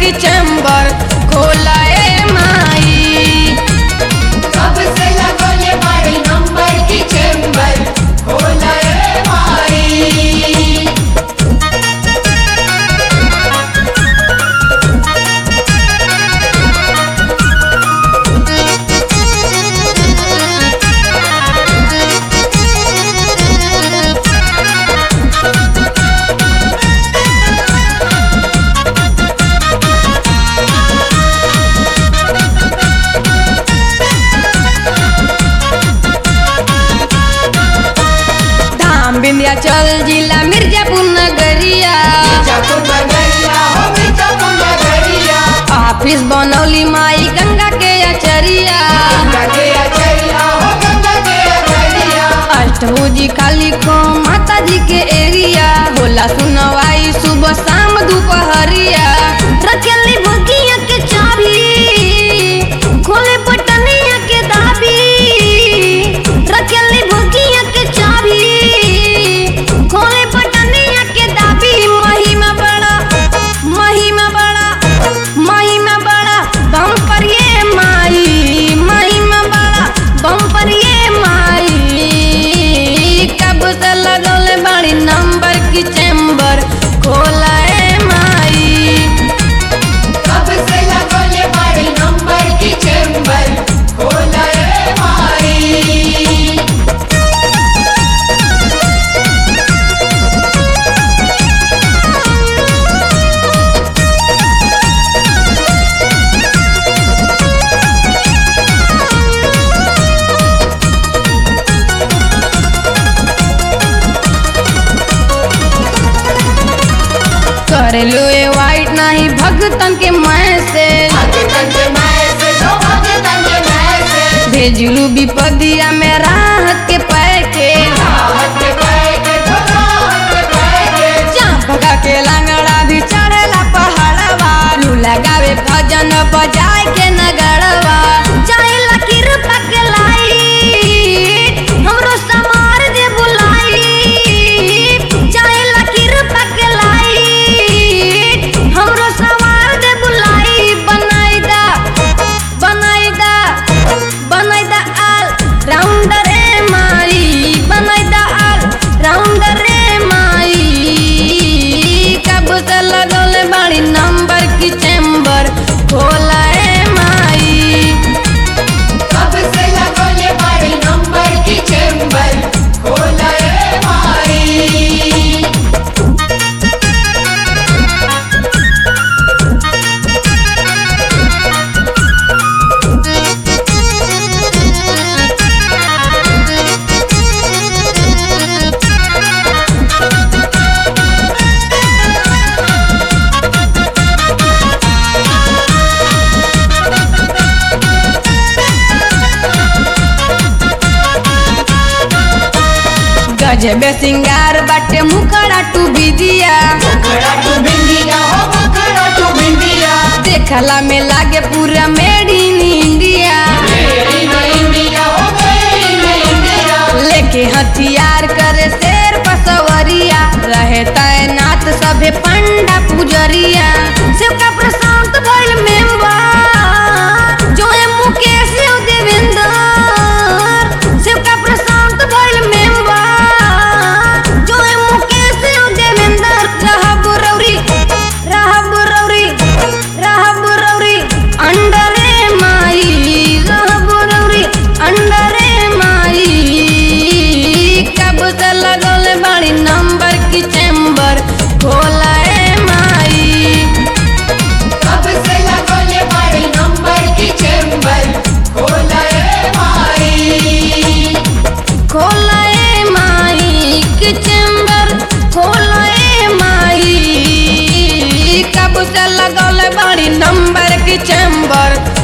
की चैम्बर खोला ए माई कब से लगोले बाड़ी नंबर की चेंबर खोला ए माई धाम विंध्याचल जिला मिर्जापुर नगरिया मिर्जापुर नगरिया हो मिर्जापुर नगरिया ऑफिस बनौली माई गंगा के अचरिया गंगा के अचरिया हो गंगा के अचरिया अष्टभुजी काली को माता जी के एरिया होला सुनवाई सुबह शाम दोपहरिया रखेली भगिया के चाबी खोले बटनिया के दाबी रखेली भगिया के चाबी खोले बटनिया के दाबी महिमा बड़ा महिमा बड़ा महिमा बड़ा बम पर ये माई महिमा बड़ा बम पर ये माई कब से लगौले बड़ी नंबर की चैम्बर खोला ए माई कब से लगोले बाड़ी नंबर की चेंबर खोला ए माई करेलू ए वाइट नहीं भगतन के मैसेज भगतन के मैसेज हो भगतन के मैसेज भेजलू विपदिया में राहत के पैकेज राहत के पैकेट हो राहत के पैकेट चांपका के लंगड़ा भी चढ़ेला पहाड़वा लू लगावे भजन बजाए के नगरवा चाहेला कृपा के लाई हमरो समार दे बुलाई चाहेला कृपा के लाई हमरो समार दे बुलाई बनाई दा बनाई दा बनाई दा आल राउंडर ए माई बनाई दा आल राउंडर ए माई कब से लगौले बड़ी नंबर की चैम्बर खोला ए माई कब से लगोले बाड़ी नंबर की चेंबर खोला ए माई गजबे सिंगार बाटे मुखड़ा टू बिदिया मुखड़ा टू बिंदिया हो मुखड़ा टू बिंदिया देखला में लागे पूरा मेड इन इंडिया मेरी न इंडिया हो मेरी न इंडिया लेके हथियार करे शेर पसवरिया रहे तैनात सभे पंडा पुजरिया शिवका प्रशांत भइल मेंबर जो है मुकेश और देवेंद्र शिवका प्रशांत भइल मेंबर जो है मुकेश और देवेंद्र रहब रौरी रहब रौरी रहब रौरी अंडरे माई रहब रौरी अंडरे माई कब से लगौले बड़ी नंबर की चैम्बर खोला ए माई कब से लगोले बाड़ी नंबर की चेंबर खोला ए माई खोला ए माई की चैम्बर खोला ए माई कब से लगौले बड़ी नंबर की चैम्बर